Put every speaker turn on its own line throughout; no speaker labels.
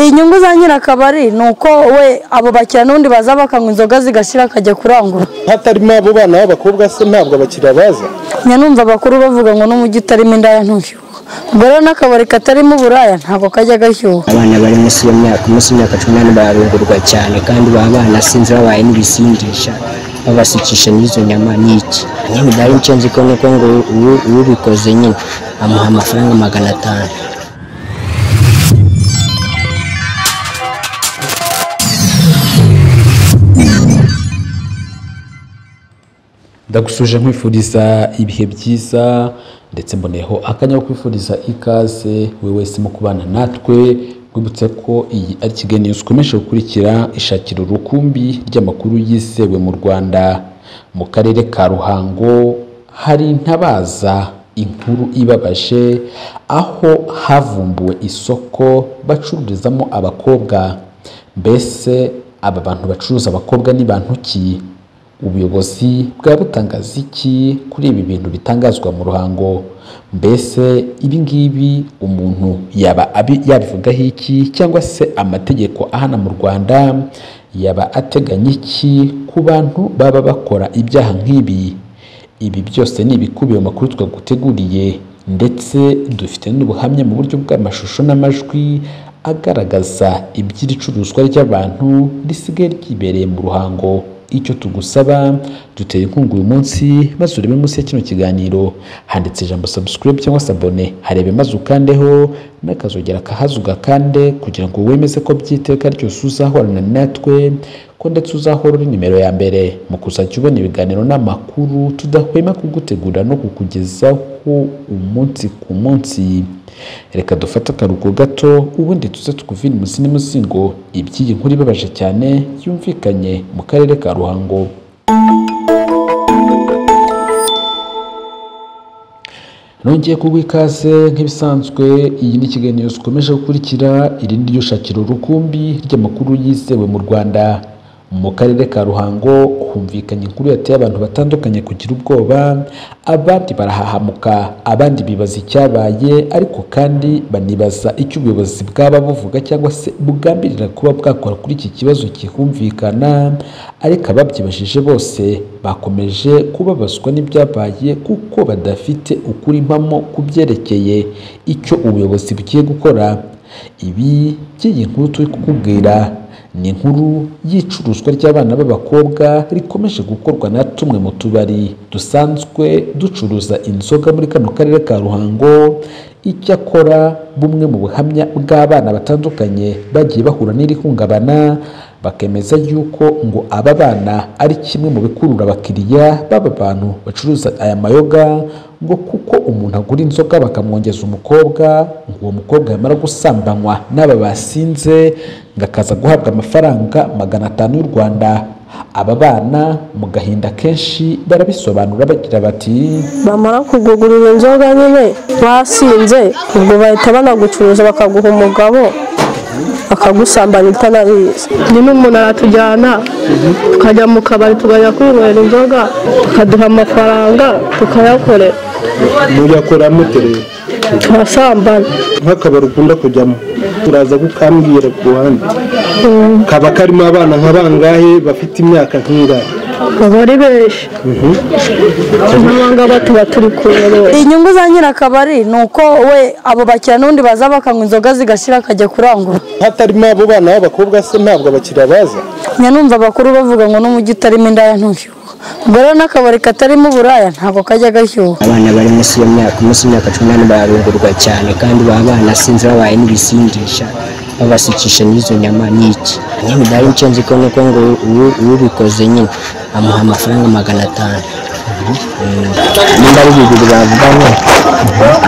inyungu za nyirakabari ni uko we abo bakiriya n'undi baza bakanywa inzoga zigashira akajya kurangura
hatarimo abo bana b'abakobwa se ntabwo abakiriya baza
njya numva abakuru bavuga ngo n'umujyi utarimo indaya ntushyuha ubwo rero n'akabari katarimo uburaya ntabwo kajya gashyuha
abana bari munsi y'imyaka munsi y'imyaka cumi n'umunani bararungurwa cyane kandi baba banasinze babaye n'ibisindisha babasukisha n'izo nyama n'iki nyine byari nshinze ko nuko ngo ubu- ubikoze nyine amuha amafaranga magana atanu
ndagusuje nkwifuriza ibihe byiza ndetse mboneyeho akanya ko kwifuriza ikaze buri wese mu kubana natwe rwibutse ko iyi ari kiganiro zikomeje gukurikira ishakira urukumbi ry'amakuru yizewe mu rwanda mu karere ka ruhango hari intabaza inkuru ibabaje aho havumbuwe isoko bacururizamo abakobwa mbese aba bantu bacuruza abakobwa ni bantu ki ubuyobozi bwaba butangaza iki kuri ibi bintu bitangazwa mu ruhango mbese ibi ngibi umuntu yaba abi- yabivugaho iki cyangwa se amategeko ahana mu rwanda yaba ateganya iki ku bantu baba bakora ibyaha nk'ibi ibi byose ni ibikubiye mu makuru twaguteguriye ndetse dufite n'ubuhamya mu buryo bw'amashusho n'amajwi agaragaza iby'iricuruzwa ry'abantu risigaye ryibereye mu ruhango icyo tugusaba duteye inkunga uyu munsi maze urebe munsi ya kino kiganiro handitse ijambo subscribe cyangwa se abone harebe maze ukandeho n'akazogera kahazi ugakande kugira ngo wemeze ko by'iteka ryose uzahorana natwe ko ndetse uzahora uri nimero ya mbere mu kuzajya ubona ibiganiro n'amakuru tudahwema kugutegura no kukugezaho umunsi ku munsi reka dufate akaruhuko gato ubundi tuze tukuvire umuzi n'umuzingo iby'iyi nkuru ibabaje cyane yumvikanye mu karere ka ruhango nongeye kugwa ikaze nk'ibisanzwe iyi ni ikiganiro zikomeje gukurikira irindi ryo shakira urukumbi ry'amakuru yizewe mu rwanda mu karere ka ruhango humvikanye inkuru yateye abantu batandukanye kugira ubwoba abandi barahahamuka abandi bibaza icyabaye ariko kandi banibaza icyo ubuyobozi bwaba buvuga cyangwa se bugambirira kuba bwakora kuri iki kibazo kihumvikana ariko ababyibajije bose bakomeje kubabazwa n'ibyabaye kuko badafite ukuri mpamo ku byerekeye icyo ubuyobozi bugiye gukora ibi by'iyi nkuru turi kukubwira ni inkuru y'icuruzwa ry'abana b'abakobwa rikomeje gukorwa na tumwe mu tubari dusanzwe ducuruza inzoga muri kano karere ka ruhango icyakora bumwe mu buhamya bw'abana batandukanye bagiye bahura n'iri hungabana bakemeza yuko ngo aba bana ari kimwe mu bikurura abakiriya baba bantu bacuruza aya mayoga ngo kuko umuntu agura inzoga bakamwongeza umukobwa ngo uwo mukobwa yamara gusambanywa n'aba basinze ngo akaza guhabwa amafaranga magana atanu y'u rwanda aba bana mu gahinda kenshi barabisobanura bagira bati
bamara kugugurira inzoga nyine basinze ubwo bahita banagucuruza bakaguha umugabo akagusambanya utanabizi
ni n'umuntu aratujyana tukajya mu kabari tukajya kwinywera inzoga bakaduha amafaranga tukayakorera
muyakora mute rero
turasambana
nk'akabari ukunda kujyamo uraza gukambwira ku ruhande kaba karimo abana nka bangahe bafite imyaka nk'ingahe
baba ari benshi n'abangaba tuba turi kuyoboye
inyungu za nyirakabari ni uko we abo bakiriya n'undi baza bakanywa inzoga zigashira akajya kurangura
hatarimo abo bana b'abakobwa se ntabwo abakiriya baza
njya numva abakuru bavuga ngo n'umujyi utarimo indaya ntushyuha ubwo rero n'akabari katarimo uburaya ntabwo kajya gashyuha
abana bari munsi y'imyaka munsi y'imyaka cumi n'umunani bararungurwa cyane kandi baba banasinze babaye n'ibisindisha babasukisha n'izo nyama n'iki nyine byari nshinze ko nuko ngo ubu- ubikoze nyine amuha amafaranga magana atanu nimba ari bibiri bavugamo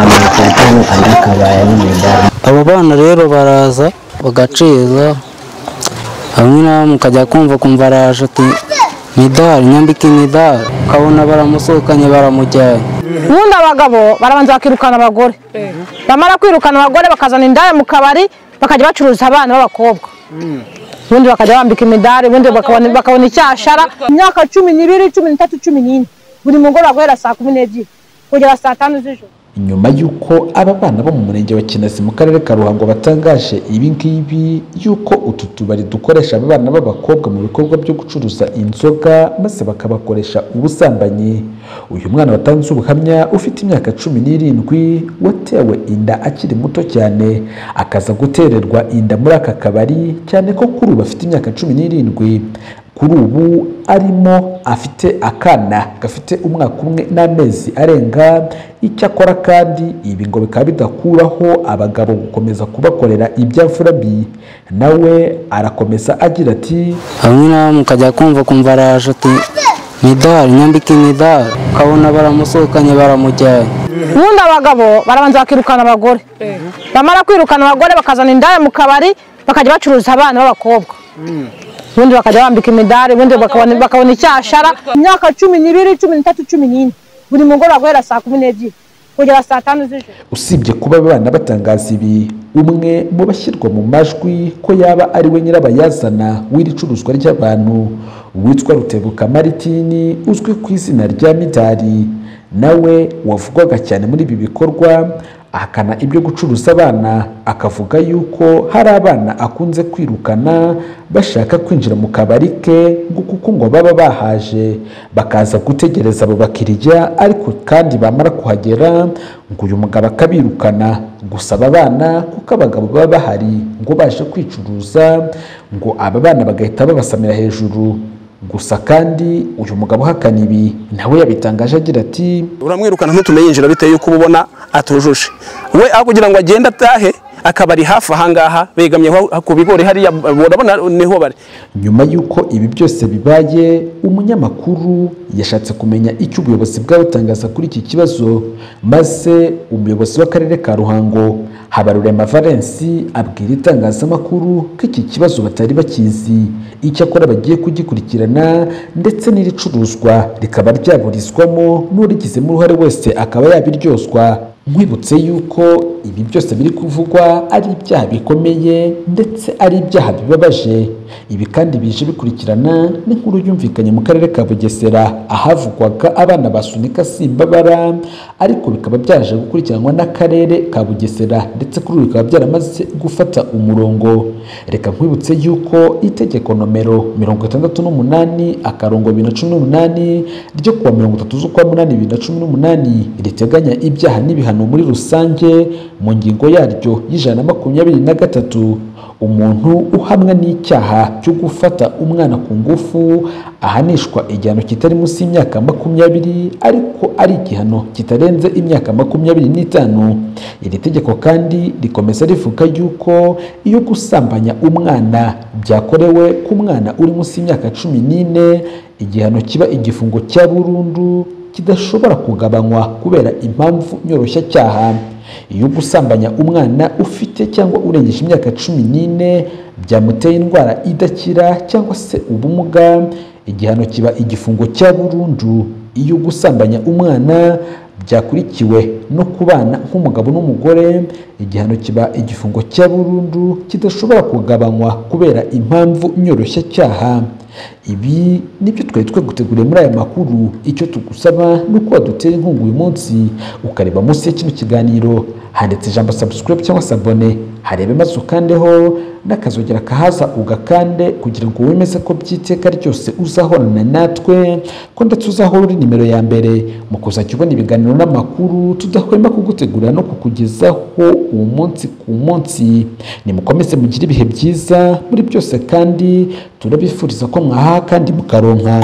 amuha atanu andi akabaye n'umudari
abo bana rero baraza bagaciza hamwe na bamwe ukajya kumva kumva araje ati midari nyambike imidari ukabona baramusohokanye baramujyanye
ubundi abagabo barabanza bakirukana abagore bamara kwirukana abagore bakazana indaya mu kabari bakajya bacuruza abana b'abakobwa ubundi bakajya bambika imidari ubundi bakabona bakabona icyashara imyaka cumi n'ibiri cumi n'itatu cumi n'ine buri mugoroba guhera saa kumi n'ebyiri kugera saa tanu z'ijoro
nyuma y'uko aba bana bo mu murenge wa Kinazi mu karere ka Ruhango batangaje ibi ngibi y'uko utu tubari dukoresha aba bana b'abakobwa mu bikorwa byo gucuruza inzoga maze bakabakoresha ubusambanyi uyu mwana watanze ubuhamya ufite imyaka cumi n'irindwi watewe inda akiri muto cyane akaza gutererwa inda muri aka kabari cyane ko kuri ubu afite imyaka cumi n'irindwi kuri ubu arimo afite akana gafite umwaka umwe n'amezi arenga icyakora kandi ibi ngo bikaba bidakuraho abagabo gukomeza kubakorera ibyavura bi nawe arakomeza agira ati
hamwe na bamwe ukajya kumva kumva araje ati midari nyambike midari ukabona baramusohokanye baramujyanye
ubundi abagabo barabanza bakirukana abagore bamara kwirukana abagore bakazana indaya mu kabari bakajya bacuruza abana b'abakobwa ubundi bakajya bambika imidari ubundi bakabona bakabona icyashara imyaka cumi n'ibiri cumi n'itatu cumi n'ine buri mugoroba guhera saa kumi n'ebyiri kugera saa tanu z'ijoro
usibye kuba abana batangaza ibi umwe mu bashyirwa mu majwi ko yaba ari we nyirabayazana w'iri curuzwa ry'abantu witwa rutebuka maritini uzwi ku izina rya midari nawe wavugwaga cyane muri ibi bikorwa ahakana ibyo gucuruza abana akavuga yuko hari abana akunze kwirukana bashaka kwinjira mu kabari ke ngo kuko ngo baba bahaje bakaza gutegereza abo bakiriya ariko kandi bamara kuhagera ngo uyu mugabo akabirukana gusa aba bana kuko abagabo baba bahari ngo baje kwicuruza ngo aba bana bagahita babasamira hejuru gusa kandi uyu mugabo uhakana ibi nawe yabitangaje agira ati
uramwirukana ntutumenye injira bitewe yuko uba ubona atujuje we aho kugira ngo agende atahe akabari hafi ahangaha begamye aho- ku bigori hariya urabona niho bari
nyuma y'uko ibi byose bibaye umunyamakuru yashatse kumenya icyo ubuyobozi bwabutangaza kuri iki kibazo maze umuyobozi w'akarere ka ruhango habarurema valensi abwira itangazamakuru ko iki kibazo batari bakizi icyakora bagiye kugikurikirana ndetse n'iricuruzwa rikaba ryaburizwamo n'urigizemo uruhare wese akaba yabiryozwa nkwibutse yuko ibi byose biri kuvugwa ari ibyaha bikomeye ndetse ari ibyaha bibabaje ibi kandi bije bikurikirana n'inkuru yumvikanye mu karere ka bugesera ahavugwaga abana basunika simbabara ariko bikaba byaje gukurikiranwa n'akarere ka bugesera ndetse kuri ubu bikaba byaramaze gufata umurongo reka nkwibutse yuko itegeko nomero mirongo itandatu n'umunani akarongo bibiri na cumi n'umunani ryo kuwa mirongo itatu z'ukwa munani bibiri na cumi n'umunani riteganya ibyaha n'ibihano muri rusange mu ngingo yaryo y'ijana na makumyabiri na gatatu umuntu uhamwa n'icyaha cyo gufata umwana ku ngufu ahanishwa igihano kitari munsi y'imyaka makumyabiri ariko ari igihano kitarenze imyaka makumyabiri n'itanu iri tegeko kandi rikomeza rivuga yuko iyo gusambanya umwana byakorewe ku mwana uri munsi y'imyaka cumi n'ine igihano kiba igifungo cya burundu kidashobora kugabanywa kubera impamvu nyoroshya iyo gusambanya umwana ufite cyangwa urengeje imyaka cumi n'ine byamuteye indwara idakira cyangwa se ubumuga igihano kiba igifungo cya burundu iyo gusambanya umwana byakurikiwe no kubana nk'umugabo n'umugore igihano kiba igifungo cya burundu kidashobora kugabanywa kubera impamvu nyoroshya ibi nibyo twari twaguteguriye muri aya makuru icyo tugusaba ni uko wadutera inkunga uyu munsi ukareba munsi ya kino kiganiro handitse ijambo subscribe cyangwa se abone harebe maze ukandeho n'akazogera kahaza ugakande kugira ngo wemeze ko by'iteka ryose uzahorana natwe ko ndetse uzahora uri nimero ya mbere mu kuzajya ubona ibiganiro n'amakuru tudahwema kugutegurira no kukugezaho umunsi ku munsi nimukomeze mugire ibihe byiza muri byose kandi turabifuriza ko mwaha kandi mukaronka